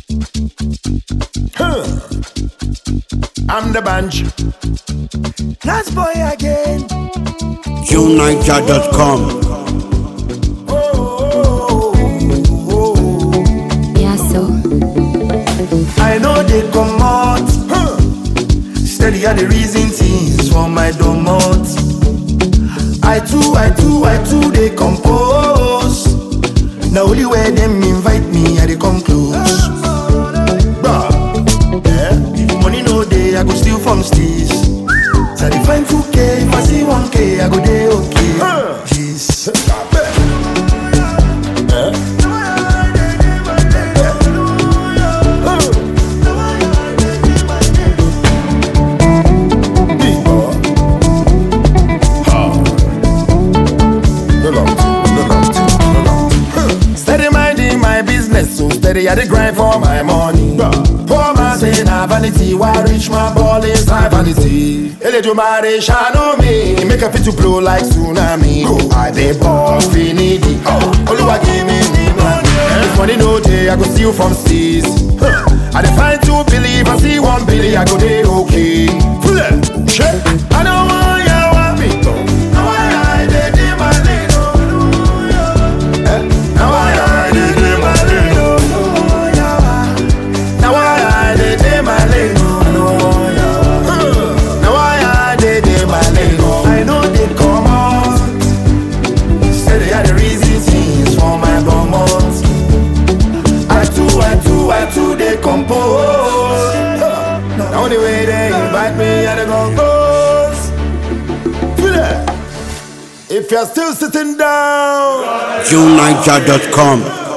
Huh. I'm the bunch. Last boy again. JuneNiger.com. Oh, oh, oh. Yeah, so I know they come out. Huh. Steady are the reason things for my domot. I too, I too, I too, they compose. Now only where them invite me, I they come close. Bruh, yeah. If money no day, I go steal from steez. So I dey find 2K, if I see 1K, I go day okay. Jeez. Big boy. No long thing, no long thing, no long thing. Huh. Steady minding my business, so steady I dey grind for my money. Poor man say na vanity, why rich man ball is high vanity. Eledumare shine me, make a fit to blow like tsunami. I dey ball finity, Oluwa give me the money. If money no day, I go steal from seas. Huh. I dey find two billy, if I see one billy, I go dey okay. Full it, shit. I don't want ya want me. Now I dey dey my lane, oh. Eh, Now I dey dey my lane, oh. Now I dey dey my lane, oh. Huh. Now I dey dey my lane, oh. I know they come out. Say they are the reason things for my bumot. I too, I too, I too, they compose. Now the way they invite me, I dey compose. Feel it? If you're still sitting down. JuneNiger.com.